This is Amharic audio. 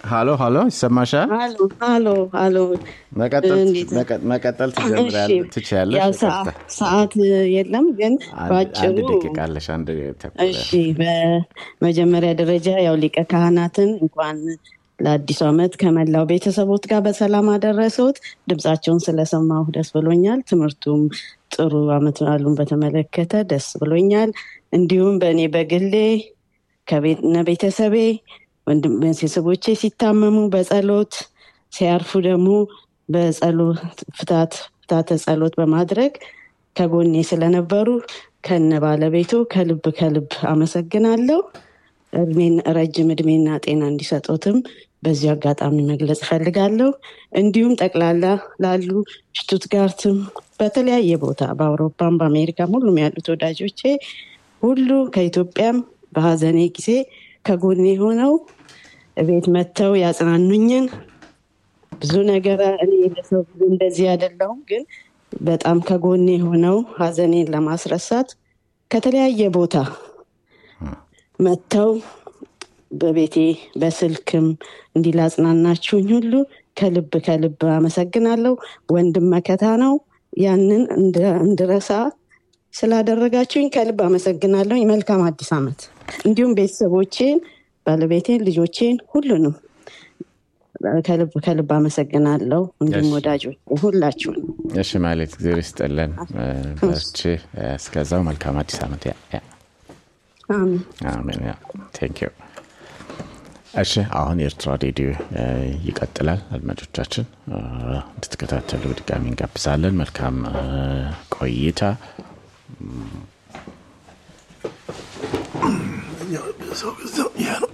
ሀሎ ሀሎ፣ ይሰማሻል? አሎ አሎ አሎ መቀጠል እንዴት- መቀ- መቀጠል እሺ፣ ትጀምሪያለሽ ትችያለሽ። ያው ይቅርታ። ሰዓ- ሰዓት የለም ግን አንድ በአጭሩ አንድ ደቂቃ አለሽ። አንድ ተኩል እሺ በመጀመሪያ ደረጃ ያው ሊቀ ካህናትን እንኳን ለአዲሱ ዓመት ከመላው ቤተሰቦት ጋር በሰላም አደረሰዎት። ድምፃቸውን ስለሰማሁ ደስ ብሎኛል። ትምህርቱም ጥሩ ዓመት በዓሉን በተመለከተ ደስ ብሎኛል። እንዲሁም በእኔ በግሌ ከቤነ ቤተሰቤ ወንድም ቤተሰቦቼ ሲታመሙ በጸሎት ሲያርፉ ደግሞ በጸሎት ፍታት ፍታተ ጸሎት በማድረግ ከጎኔ ስለነበሩ ከነ ባለቤቱ ከልብ ከልብ አመሰግናለሁ። እድሜን ረጅም እድሜና ጤና እንዲሰጡትም በዚሁ አጋጣሚ መግለጽ እፈልጋለሁ። እንዲሁም ጠቅላላ ላሉ ሽቱትጋርትም በተለያየ ቦታ በአውሮፓም በአሜሪካም ሁሉም ያሉት ወዳጆቼ ሁሉ ከኢትዮጵያም በሀዘኔ ጊዜ ከጎኔ ሆነው ቤት መጥተው ያጽናኑኝን ብዙ ነገር እኔ ለሰው ብዙ እንደዚህ አይደለሁም፣ ግን በጣም ከጎኔ ሆነው ሀዘኔን ለማስረሳት ከተለያየ ቦታ መጥተው በቤቴ በስልክም እንዲህ ላጽናናችሁኝ ሁሉ ከልብ ከልብ አመሰግናለሁ። ወንድም መከታ ነው። ያንን እንደ- እንድረሳ ስላደረጋችሁኝ ከልብ አመሰግናለሁ። መልካም አዲስ ዓመት። እንዲሁም ቤተሰቦቼን፣ ባለቤቴን፣ ልጆቼን ሁሉንም ከልብ ከልብ አመሰግናለሁ። እንዲሁም እሺ። ወዳጆች ሁላችሁን እሺ ማለት ጊዜ ይስጥልን። በርቺ። እስከዛው መልካም አዲስ ዓመት። ያ ያ አሜን። አሜን። ያ ቴንክ ዩ። እሺ አሁን የኤርትራ ሬዲዮ እ፣ ይቀጥላል። አድማጮቻችን እ፣ እንድትከታተሉ በድጋሚ እንጋብዛለን። መልካም እ፣ ቆይታ። ሰው ገዛው ይሄ ነው